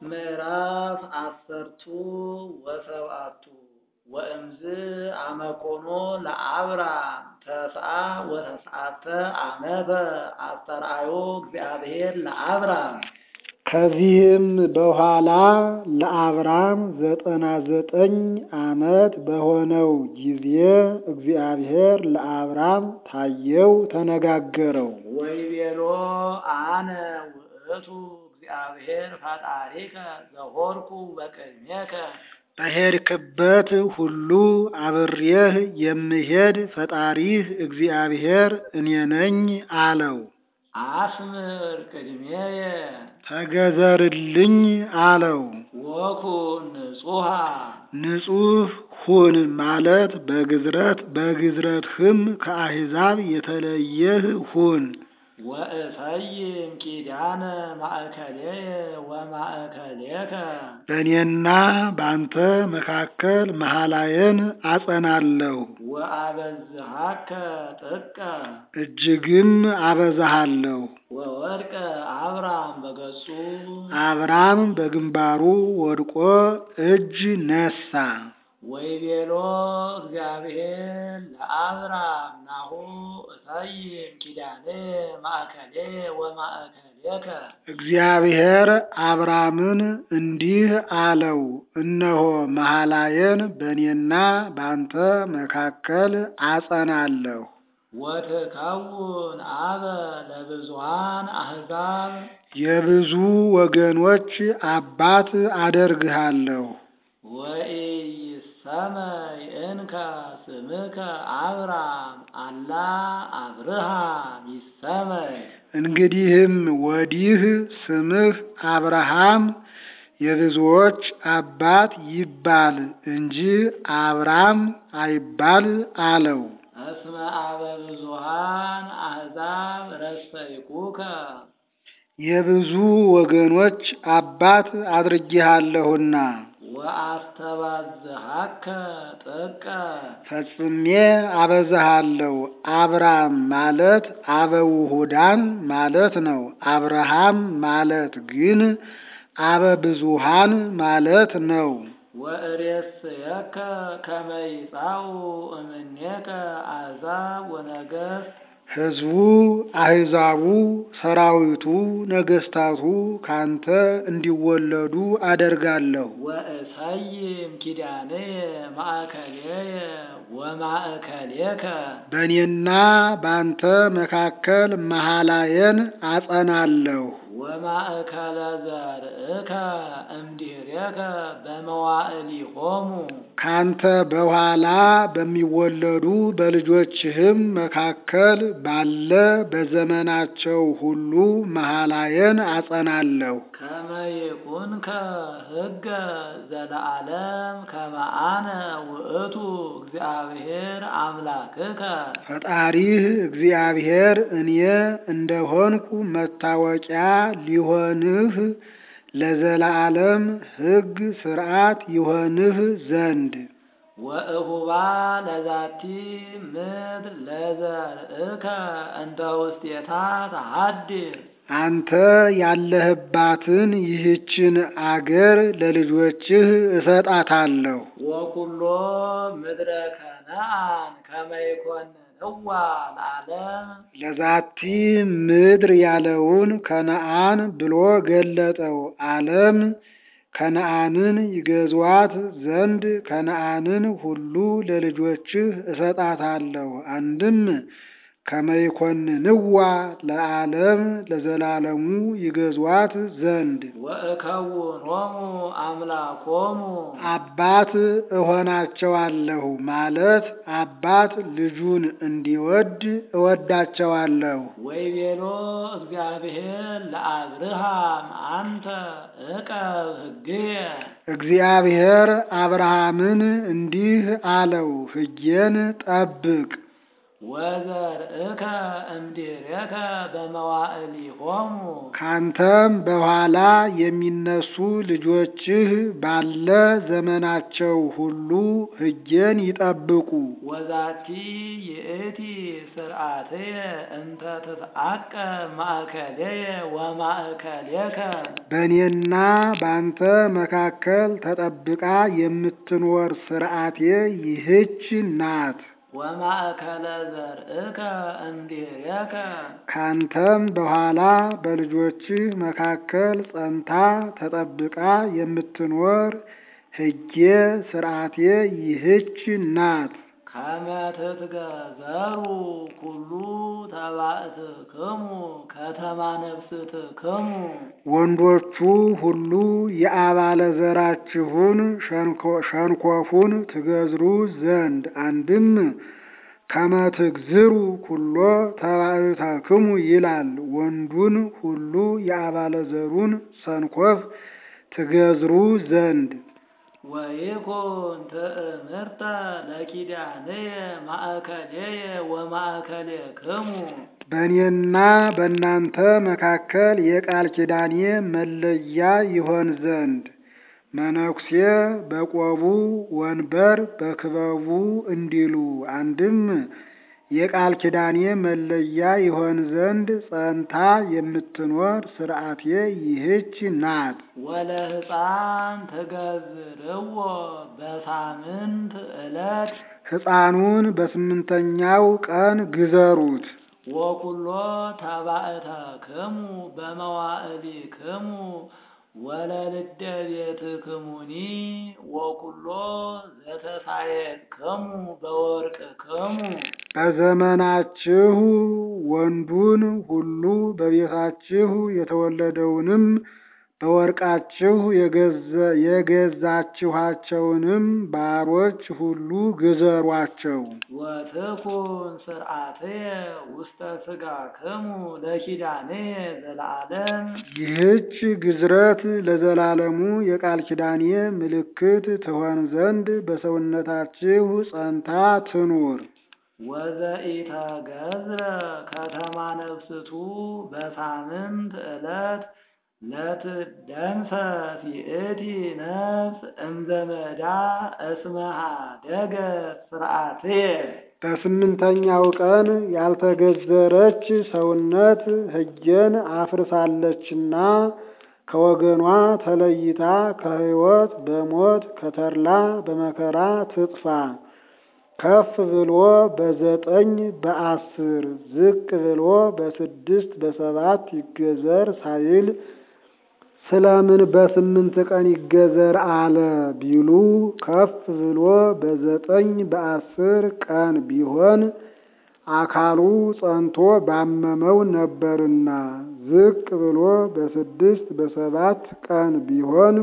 ምዕራፍ አሰርቱ ወሰብአቱ ወእምዝ አመኮኖ ለአብራም ተስዓ ወተስዓተ ዓመተ አስተርአዮ እግዚአብሔር ለአብራም። ከዚህም በኋላ ለአብራም ዘጠና ዘጠኝ ዓመት በሆነው ጊዜ እግዚአብሔር ለአብራም ታየው፣ ተነጋገረው። ወይቤሎ አነ ውእቱ እግዚአብሔር ፈጣሪከ ዘሆርኩ በቅድሜከ በሄድክበት ሁሉ አብሬህ የምሄድ ፈጣሪህ እግዚአብሔር እኔ ነኝ አለው። አስምር ቅድሜየ ተገዘርልኝ አለው። ወኩን ንጹሐ ንጹሕ ሁን ማለት በግዝረት በግዝረትህም ከአሕዛብ የተለየህ ሁን። ወእሰይም ኪዳነ ማእከሌየ ወማእከሌከ በእኔና በአንተ መካከል መሐላዬን አጸናለሁ፣ ወአበዝሃከ ጥቀ እጅግም አበዛሃለሁ። ወወድቀ አብራም በገጹ አብራም በግንባሩ ወድቆ እጅ ነሳ። ወይቤሎ እግዚአብሔር ለአብራም ናሁ እሰይም ኪዳኔ ማእከሌ ወማእከሌከ እግዚአብሔር አብራምን እንዲህ አለው፣ እነሆ መሐላዬን በእኔና በአንተ መካከል አጸናለሁ። ወትከውን አበ ለብዙሃን አሕዛብ የብዙ ወገኖች አባት አደርግሃለሁ። ወኢይሰመይ እንከ ስምከ አብራም አላ አብርሃም ይሰመይ እንግዲህም ወዲህ ስምህ አብርሃም የብዙዎች አባት ይባል እንጂ አብራም አይባል አለው። እስመ አበ ብዙሃን አሕዛብ ረሰይኩከ የብዙ ወገኖች አባት አድርጌሃለሁና ወአስተባዝሃከ ጥቀ ፈጽሜ አበዛሃለሁ። አብራም ማለት አበውሁዳን ማለት ነው። አብርሃም ማለት ግን አበ ብዙሃን ማለት ነው። ወእሬስየከ ከመ ይጻኡ እምኔከ አሕዛብ ወነገሥት ሕዝቡ፣ አሕዛቡ፣ ሰራዊቱ፣ ነገስታቱ ካንተ እንዲወለዱ አደርጋለሁ። ወእሰይም ኪዳንየ ማእከሌየ ወማእከሌከ በእኔና በአንተ መካከል መሐላዬን አጸናለሁ። ወማእከለ ዘርእከ እምድኅሬከ በመዋዕሊሆሙ ካንተ በኋላ በሚወለዱ በልጆችህም መካከል ባለ በዘመናቸው ሁሉ መሐላዬን አጸናለሁ። ከመ ይኩንከ ሕገ ዘለዓለም ከመ አነ ውእቱ እግዚአብሔር አምላክከ ፈጣሪህ እግዚአብሔር እኔ እንደሆንኩ መታወቂያ ሊሆንህ ለዘላለም ሕግ ሥርዓት ይሆንህ ዘንድ ወእሁባ ለዛቲ ምድር ለዘርእከ እንተ ውስቴታ ተሃድር አንተ ያለህባትን ይህችን አገር ለልጆችህ እሰጣታለሁ። ወኩሎ ምድረ ከነአን ከመ ይኮንንዋ ለዓለም ለዛቲ ምድር ያለውን ከነአን ብሎ ገለጠው። ዓለም ከነአንን ይገዟት ዘንድ ከነአንን ሁሉ ለልጆችህ እሰጣታለሁ። አንድም ከመይኮንንዋ ለዓለም ለዘላለሙ ይገዟት ዘንድ ወእከውኖሙ አምላኮሙ አባት እሆናቸዋለሁ ማለት አባት ልጁን እንዲወድ እወዳቸዋለሁ። ወይቤሎ እግዚአብሔር ለአብርሃም አንተ ዕቀብ ሕግየ እግዚአብሔር አብርሃምን እንዲህ አለው፣ ሕጌን ጠብቅ ወዘርእከ እምድኅሬከ በመዋዕሊሆሙ ካንተም በኋላ የሚነሱ ልጆችህ ባለ ዘመናቸው ሁሉ ሕጌን ይጠብቁ። ወዛቲ ይእቲ ስርዓትየ እንተ ትትዐቀብ ማእከሌየ ወማእከሌከ በእኔና በአንተ መካከል ተጠብቃ የምትኖር ሥርዓቴ ይህች ናት። ወማእከለ ዘርእከ እምድኅሬከ ካንተም በኋላ በልጆችህ መካከል ጸንታ ተጠብቃ የምትኖር ሕጌ ሥርዓቴ ይህች ናት። ከመ ትትገዘሩ ኩሉ ተባእትክሙ ከተማ ነፍስትክሙ ወንዶቹ ሁሉ የአባለ ዘራችሁን ሸንኮ- ሸንኮፉን ትገዝሩ ዘንድ አንድም ከመትግዝሩ ኩሎ ተባእታክሙ ይላል። ወንዱን ሁሉ የአባለ ዘሩን ሰንኮፍ ትገዝሩ ዘንድ ወይኩን ትእምርተ ለኪዳንየ ማእከሌየ ወማእከሌክሙ በእኔና በእናንተ መካከል የቃል ኪዳኔ መለያ ይሆን ዘንድ መነኩሴ በቆቡ ወንበር በክበቡ እንዲሉ አንድም የቃል ኪዳኔ መለያ ይሆን ዘንድ ጸንታ የምትኖር ሥርዓቴ ይህች ናት። ወለሕፃን ትገዝርዎ በሳምንት ዕለት ሕፃኑን በስምንተኛው ቀን ግዘሩት። ወኩሎ ተባእተክሙ በመዋዕሊክሙ ወለልደ ቤትክሙኒ ወኩሎ ዘተሳየክሙ በወርቅክሙ በዘመናችሁ ወንዱን ሁሉ በቤታችሁ የተወለደውንም በወርቃችሁ የገዘ- የገዛችኋቸውንም ባሮች ሁሉ ግዘሯቸው። ወትኩን ስርዓትየ ውስተ ሥጋክሙ ለኪዳንየ ዘለዓለም ይህች ግዝረት ለዘላለሙ የቃል ኪዳኔ ምልክት ትሆን ዘንድ በሰውነታችሁ ጸንታ ትኑር። ወዘኢተገዝረ ከተማ ነፍስቱ በሳምንት ዕለት ለትደምሰስ ይእቲ ነፍስ እምዘመዳ እስመ ኀደገት ስርዓትየ በስምንተኛው ቀን ያልተገዘረች ሰውነት ሕጌን አፍርሳለችና ከወገኗ ተለይታ ከሕይወት በሞት ከተድላ በመከራ ትጥፋ። ከፍ ብሎ በዘጠኝ በአስር ዝቅ ብሎ በስድስት በሰባት ይገዘር ሳይል ስለምን በስምንት ቀን ይገዘር አለ ቢሉ ከፍ ብሎ በዘጠኝ በአስር ቀን ቢሆን አካሉ ጸንቶ ባመመው ነበርና፣ ዝቅ ብሎ በስድስት በሰባት ቀን ቢሆን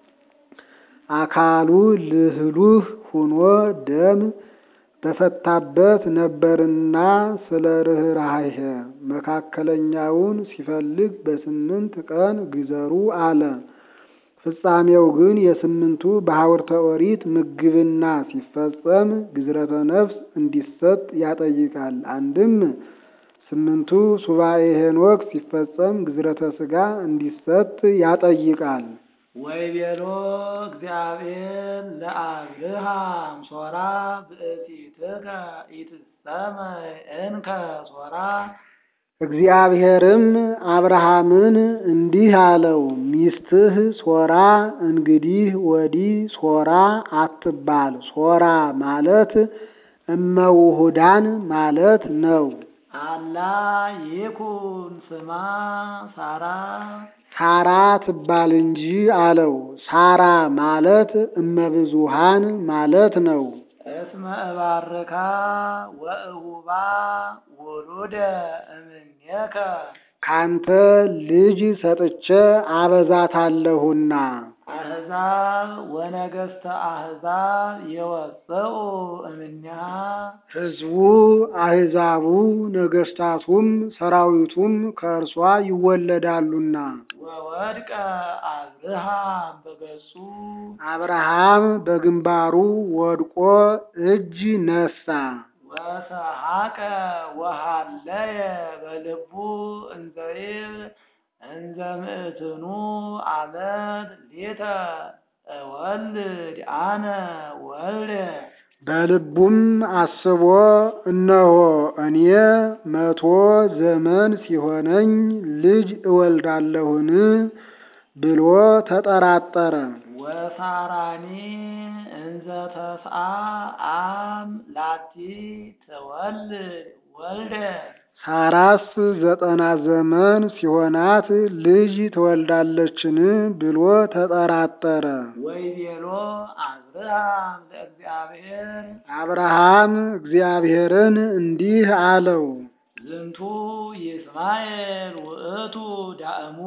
አካሉ ልህሉህ ሁኖ ደም በፈታበት ነበርና ስለ ርኅራኄ መካከለኛውን ሲፈልግ በስምንት ቀን ግዘሩ አለ። ፍጻሜው ግን የስምንቱ በሐውርተ ኦሪት ምግብና ሲፈጸም ግዝረተ ነፍስ እንዲሰጥ ያጠይቃል። አንድም ስምንቱ ሱባኤ ሄኖክ ሲፈጸም ግዝረተ ሥጋ እንዲሰጥ ያጠይቃል። ወይቤሎ እግዚአብሔር ለአብርሃም ሶራ ብእሲትከ ኢትሰመይ እንከ ሶራ እግዚአብሔርም አብርሃምን እንዲህ አለው፣ ሚስትህ ሶራ እንግዲህ ወዲህ ሶራ አትባል። ሶራ ማለት እመውሁዳን ማለት ነው። አላ ይኩን ስማ ሳራ ሳራ ትባል እንጂ አለው። ሳራ ማለት እመብዙሃን ማለት ነው። እስመ እባርካ ወእሁባ ውሉደ እምኔከ ካንተ ልጅ ሰጥቼ አበዛታለሁና አሕዛብ ወነገሥተ አሕዛብ የወፅኡ እምኔሃ ሕዝቡ አሕዛቡ ነገሥታቱም ሰራዊቱም ከእርሷ ይወለዳሉና። ወወድቀ አብርሃም በገጹ አብርሃም በግንባሩ ወድቆ እጅ ነሳ። ወሰሐቀ ወሃለየ በልቡ እንዘይብ እንዘ ምእትኑ ዓመት ሌተ እወልድ አነ ወልደ በልቡም አስቦ እነሆ እኔ መቶ ዘመን ሲሆነኝ ልጅ እወልዳለሁን ብሎ ተጠራጠረ። ወሳራኒ እንዘ ተስዓ አም ላቲ ትወልድ ወልደ ሳራስ ዘጠና ዘመን ሲሆናት ልጅ ትወልዳለችን ብሎ ተጠራጠረ። ወይቤሎ አብርሃም ለእግዚአብሔር አብርሃም እግዚአብሔርን እንዲህ አለው፣ ዝንቱ ይስማኤል ውእቱ ዳእሙ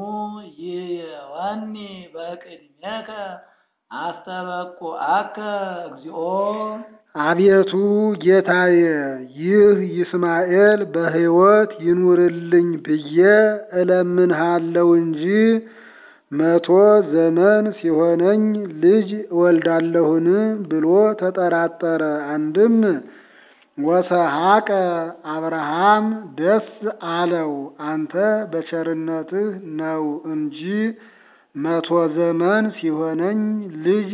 ይወኒ በቅድሜከ አስተበቁዐከ እግዚኦ አቤቱ ጌታዬ ይህ ይስማኤል በሕይወት ይኑርልኝ ብዬ እለምንሃለው እንጂ መቶ ዘመን ሲሆነኝ ልጅ እወልዳለሁን ብሎ ተጠራጠረ። አንድም ወሰሐቀ አብርሃም ደስ አለው፣ አንተ በቸርነትህ ነው እንጂ መቶ ዘመን ሲሆነኝ ልጅ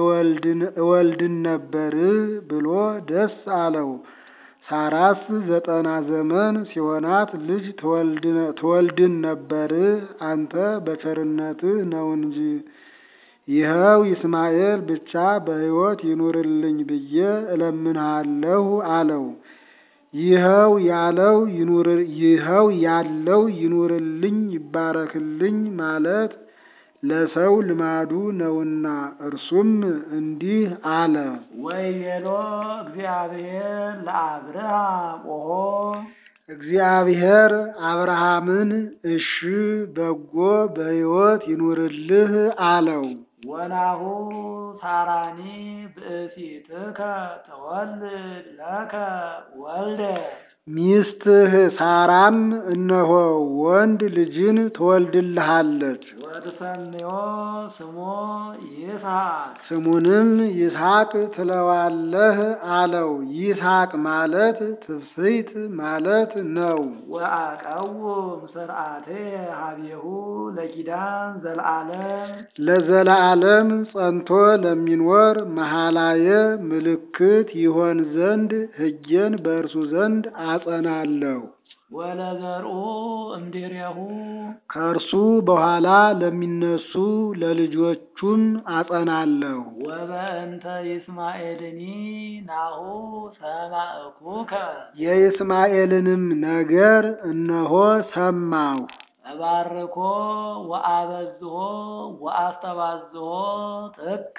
እወልድን ነበር ብሎ ደስ አለው። ሳራስ ዘጠና ዘመን ሲሆናት ልጅ ትወልድን ነበር፣ አንተ በቸርነትህ ነው እንጂ። ይኸው ይስማኤል ብቻ በሕይወት ይኑርልኝ ብዬ እለምንሃለሁ አለው። ይኸው ያለው ይኸው ያለው ይኑርልኝ ይባረክልኝ ማለት ለሰው ልማዱ ነውና፣ እርሱም እንዲህ አለ። ወይቤሎ እግዚአብሔር ለአብርሃም ኦሆ እግዚአብሔር አብርሃምን እሺ በጎ በሕይወት ይኑርልህ አለው። ወናሁ ሳራኒ ብእሲትከ ተወልድ ለከ ወልደ ሚስትህ ሳራም እነሆ ወንድ ልጅን ትወልድልሃለች። ወትሰምዮ ስሞ ይስሐቅ ስሙንም ይስሐቅ ትለዋለህ አለው። ይስሐቅ ማለት ትፍስሕት ማለት ነው። ወአቀውም ስርዓቴ ሀቤሁ ለኪዳን ዘለዓለም ለዘላለም ጸንቶ ለሚኖር መሐላየ ምልክት ይሆን ዘንድ ሕጌን በእርሱ ዘንድ አጸናለሁ። ወለዘርኡ እምድሬሁ ከእርሱ በኋላ ለሚነሱ ለልጆቹም አጸናለሁ። ወበእንተ ይስማኤልኒ ናሁ ሰማዕኩከ የይስማኤልንም ነገር እነሆ ሰማሁ። እባርኮ ወአበዝሆ ወአስተባዝሆ ጥቀ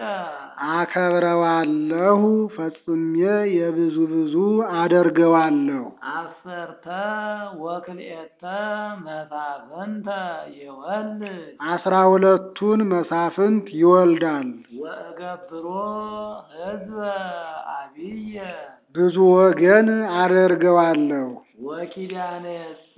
አከብረዋለሁ፣ ፈጽሜ የብዙ ብዙ አደርገዋለሁ። አሰርተ ወክልኤተ መሳፍንተ ይወልድ አስራ ሁለቱን መሳፍንት ይወልዳል። ወእገብሮ ሕዝበ አብየ ብዙ ወገን አደርገዋለሁ። ወኪዳኔሰ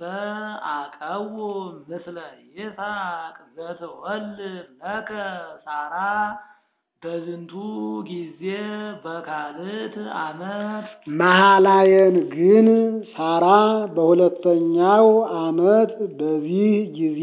አቀውም ምስለ ይስሐቅ ዘትወልድ ለከ ሳራ በዝንቱ ጊዜ በካልት ዓመት መሐላየን ግን ሳራ በሁለተኛው ዓመት በዚህ ጊዜ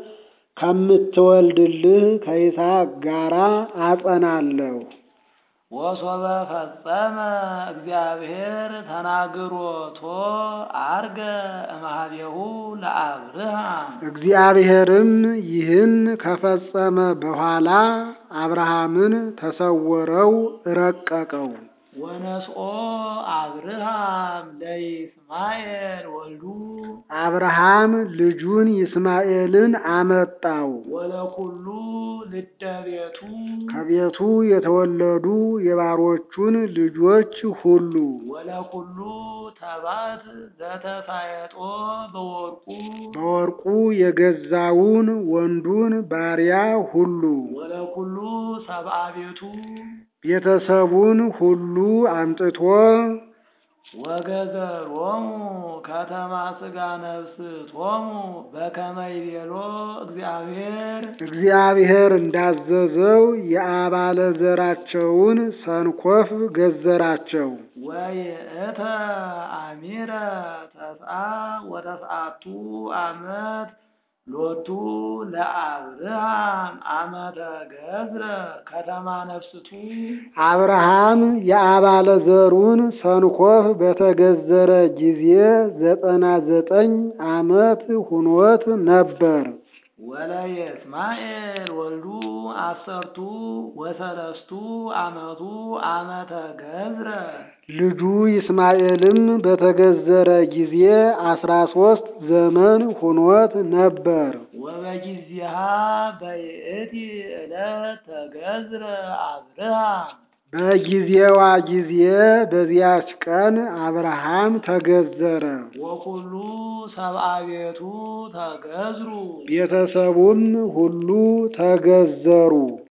ከምትወልድልህ ከይስሐቅ ጋራ አጸናለሁ። ወሶበ ፈጸመ እግዚአብሔር ተናግሮቶ አርገ እምኀቤሁ ለአብርሃም እግዚአብሔርም ይህን ከፈጸመ በኋላ አብርሃምን ተሰወረው፣ ረቀቀው። ወነስኦ አብርሃም ለይስማኤል ወልዱ አብርሃም ልጁን ይስማኤልን አመጣው። ወለኩሉ ልደ ቤቱ ከቤቱ የተወለዱ የባሮቹን ልጆች ሁሉ ወለኩሉ ተባት ዘተሳየጦ በወርቁ በወርቁ የገዛውን ወንዱን ባሪያ ሁሉ ወለኩሉ ሰብአ ቤቱ ቤተሰቡን ሁሉ አምጥቶ ወገዘሮሙ ከተማ ሥጋ ነፍስ ቶሙ በከመ ይቤሎ እግዚአብሔር እግዚአብሔር እንዳዘዘው የአባለ ዘራቸውን ሰንኮፍ ገዘራቸው። ወይእተ አሚረ ተስዓ ወተስዓቱ ዓመት ሎቱ ለአብርሃም ዓመተ ገዝረ ከተማ ነፍስቱ አብርሃም የአባለ ዘሩን ሰንኮፍ በተገዘረ ጊዜ ዘጠና ዘጠኝ ዓመት ሁኖት ነበር። ወለየስማኤል ወልዱ አሰርቱ ወሰለስቱ ዓመቱ ዓመተ ገዝረ ልጁ ይስማኤልም በተገዘረ ጊዜ አስራ ሶስት ዘመን ሁኖት ነበር። ወበጊዜሃ በይእቲ ዕለት ተገዝረ አብርሃም በጊዜዋ ጊዜ በዚያች ቀን አብርሃም ተገዘረ። ወኩሉ ሰብአ ቤቱ ተገዝሩ ቤተሰቡም ሁሉ ተገዘሩ።